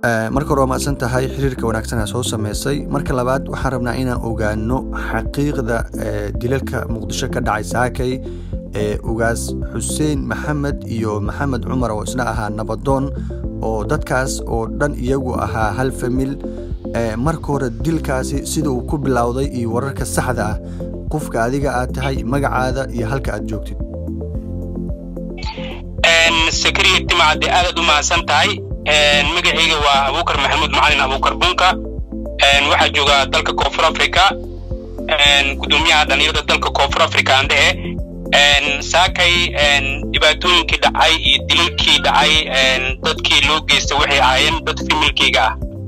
marka hore waa mahadsan tahay xiriirka wanaagsanaa soo sameysay marka labaad waxaan rabnaa inaan ogaano xaqiiqda dilalka muqdisho ka dhacay saakay ee ugaas xuseen maxamed iyo maxamed cumar oo isna ahaa nabadoon oo dadkaas oo dhan iyagu ahaa hal famil marka hore dilkaasi sida uu ku bilowday iyo wararka saxda ah qofka adiga aad tahay magacaada iyo halka aad joogtid sakariya timacadde aadaad u mahadsan tahay magacayga waa abuukar maxamuud macalin abuukar bunka waxaa jooga dalka koonfur africa gudoomiyaha dhalinyarada dalka koonfur africa aan dhehe saakay dhibaatooyinkii dhacay iyo dilalkii dhacay dadkii loo geystay waxay ahaayeen dad familkeyga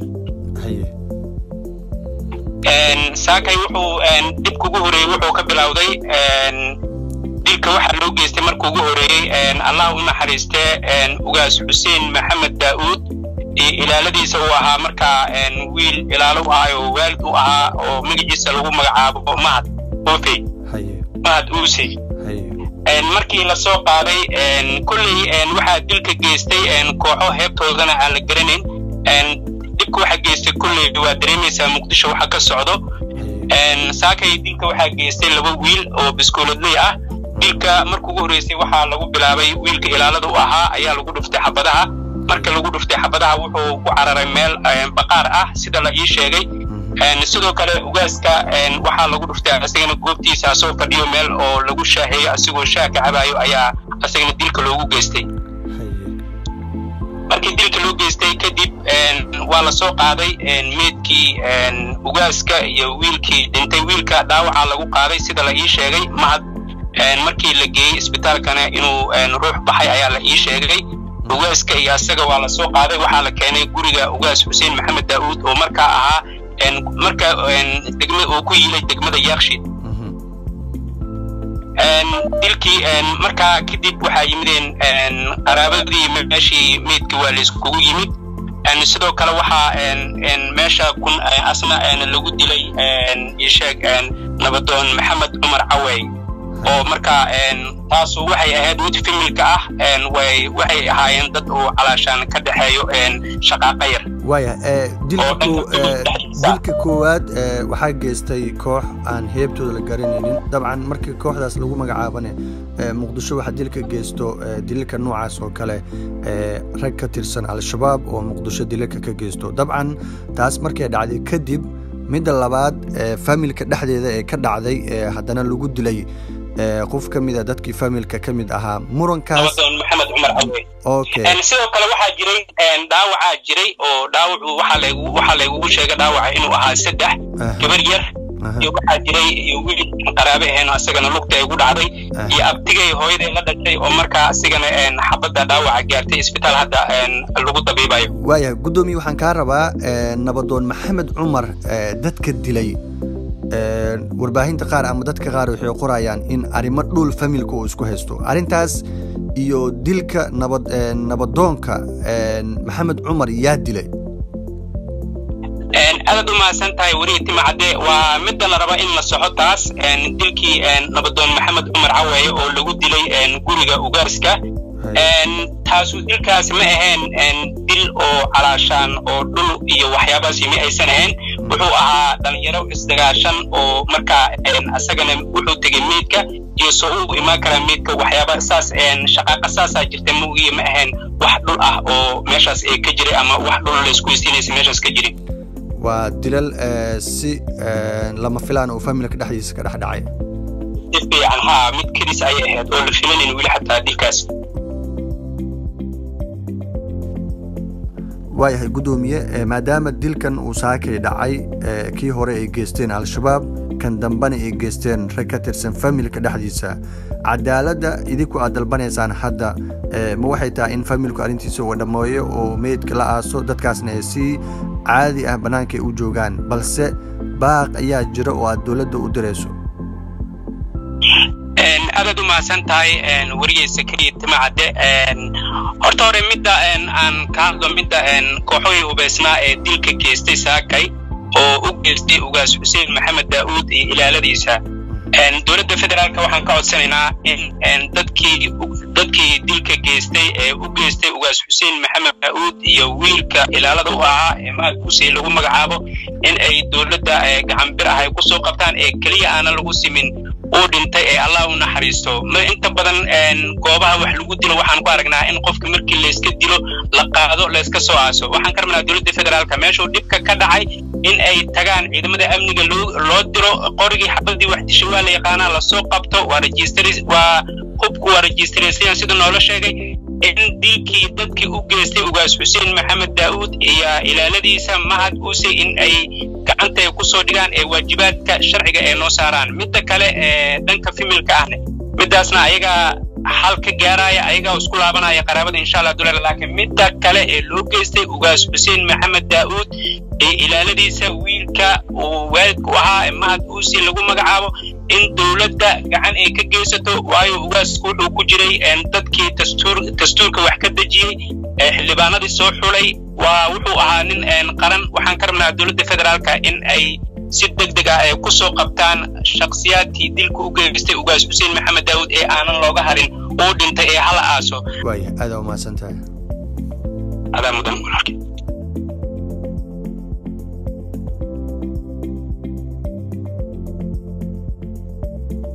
ah saakay wuxuu dhibka ugu horeeyey wuxuu ka bilowday dilka waxaa loo geystay marka ugu horeeyey allah u naxariistee ugaas xuseen maxamed daa'uud ilaaladiisa uu ahaa markaa wiil ilaalo u ahay oo waalid u ahaa oo magaciisa lagu magacaabo mahad ofey mahad uusey markii la soo qaaday kolley waxaa dilka geystay kooxo heebtoodana aan la garanayn dhibka waxaa geystay kolley waa dareemaysaa muqdisho waxa ka socdo saakay dilka waxaa geystay laba wiil oo biskooladley ah dilka marka ugu horreysay waxaa lagu bilaabay wiilka ilaalada u ahaa ayaa lagu dhuftay xabadaha marka lagu dhuftay xabadaha wuxuu ku cararay meel baqaar ah sida la ii sheegay sidoo kale ugaaska waxaa lagu dhuftay asagana goobtiisa asoo fadhiyo meel oo lagu shaaheeyo asigoo shaah ka cabaayo ayaa asagana dilka loogu geystay markii dilka loo geystay kadib waa la soo qaaday meedkii ugaaska iyo wiilkii dhintay wiilka dhaawacaa lagu qaaday sida la ii sheegay mahad markii la geeyey isbitaalkana inuu ruux baxay ayaa la ii sheegay ugaaska iyo asaga waa la soo qaaday waxaa la keenay guriga ugaas xuseen maxamed daa'uud oo markaa ahaa marka degma uu ku yilay degmada yaakshid dilkii markaa kadib waxaa yimideen qaraabadii meeshii meydka waa layskugu yimid sidoo kale waxaa meesha kun asna lagu dilay isheeg nabadoon maxamed cumar cawey oo markaa taasu waxay ahayd mid familka ah waxay ahaayeen dad uu calaashaan ka dhexeeyo shaqaaqa yar waaya dilka koowaad waxaa geystay koox aan heebtooda la garanaynin dabcan markii kooxdaas lagu magacaabane muqdisho waxaa dilka geysto dilalka noocaas oo kale rag ka tirsan al-shabaab oo muqdisho dilalka ka geysto dabcan taas markay dhacday kadib midda labaad familka dhexdeeda ee ka dhacday haddana lagu dilay qof ka mida dadkii familka ka mid ahaa murankaas maxamed cumar cawe sidoo kale waxaa jiray dhaawacaa jiray oo dhaawacu waxaa laygugu sheegay dhaawaca inuu ahaa saddex gabar yar iyo waxaa jiray iyo wiil qaraabe ahayn asagana lugta igu dhacday iyo abtigay hooyaday la dhashay oo markaa asigana xabadda dhaawaca gaartay isbitaal hadda lagu dabiibayo waaya guddoomiye waxaan kaa rabaa nabadoon maxamed cumar dadka dilay warbaahinta qaar ama dadka qaar waxay qorayaan in arrimo dhul familka uu isku haysto arrintaas iyo dilka nabad nabadoonka maxamed cumar yaa dilay aadaad u mahadsan tahay werihi timacadde waa midda la raba in la soxo taas dilkii nabadoon maxamed cumar caweeye oo lagu dilay guriga ugaaska taasu dilkaasi ma ahayn dil oo calaashaan oo dhul iyo waxyaabahaasi ma aysan ahayn wuxuu ahaa dhalinyaro isdagaashan oo markaa asagana wuxuu tegey meydka iyo soo u imaan karaa meydka waxyaaba saas shaqaaqa saasaa jirta maugiya ma ahayn wax dhul ah oo meeshaas ee ka jiray ama wax dhul laysku weysiinaysa meeshaas ka jirin waa dilal si lama filaan oo familka dhexdiisa ka dhex dhacay si fiican haa mid kedis ayay ahayd oo la filanayn weli xataa dilkaas waayahay guddoomiye maadaama dilkan uu saakay dhacay kii hore ay geysteen al-shabaab kan dambena ay geysteen rag ka tirsan familka dhexdiisa cadaaladda idinku aad dalbanaysaan hadda ma waxay tahay in familku arrintiisa uu dhammeeyo oo meydka la aaso dadkaasna ay si caadi ah bannaanka ay u joogaan balse baaq ayaa jira oo aad dowladda u dirayso aadaad u mahadsan tahay wariyeysa keliya timacadde horta hore midda aan ka hadlo midda kooxohii hubaysnaa ee dilka geystay saakay oo u geystay ugaas xuseen maxamed daa'uud iyo ilaaladiisa dowladda federaalka waxaan ka codsanaynaa in dadkii dadkii dilka geystay ee u geystay ugaas xuseen maxamed daa'uud iyo wiilka ilaalada u ahaa ee mahad kusey lagu magacaabo in ay dowladda gacan bir ah ay kusoo qabtaan ee keliya aanan lagu simin uu dhintay ee allah u naxariisto ma inta badan goobaha wax lagu dilo waxaan ku aragnaa in qofka markii layska dilo la qaado layska soo aaso waxaan ka rabnaa dowladda federaalka meeshuu dhibka ka dhacay in ay tagaan ciidamada amniga loo diro qorigii xabadii wax dishay waa la yaqaanaa lasoo qabto waa registr waa hubku waa registraysayan sida noola sheegay in dilkii dadkii u geystay ugaas xuseen maxamed daa'uud iyo ilaaladiisa mahad uuse in ay gacanta ay kusoo dhigaan ee waajibaadka sharciga ee noo saaraan midda kale ee dhanka fimilka ahne middaasna ayagaa xal ka gaaraya ayagaa isku laabanaya qaraabada insha allah dular laakiin midda kale ee loo geystay ugaas xuseen maxamed daa'uud ee ilaaladiisa wiilka uu waalidku ahaa ee mahad uusi lagu magacaabo in dowladda gacan ay ka geysato waayo ugaasku wuxuu ku jiray dadkii dastuur dastuurka wax ka dejiyey ee xildhibaanadii soo xulay waa wuxuu ahaa nin qaran waxaan ka rabnaa dowladda federaalka in ay si deg deg ah ay ku soo qabtaan shakhsiyaadkii dilka u geystay ugaas xuseen maxamed daawud ee aanan looga harin uu dhintay ee hala aaso waaya aada umahadsan tahay adaa mudan walaalkii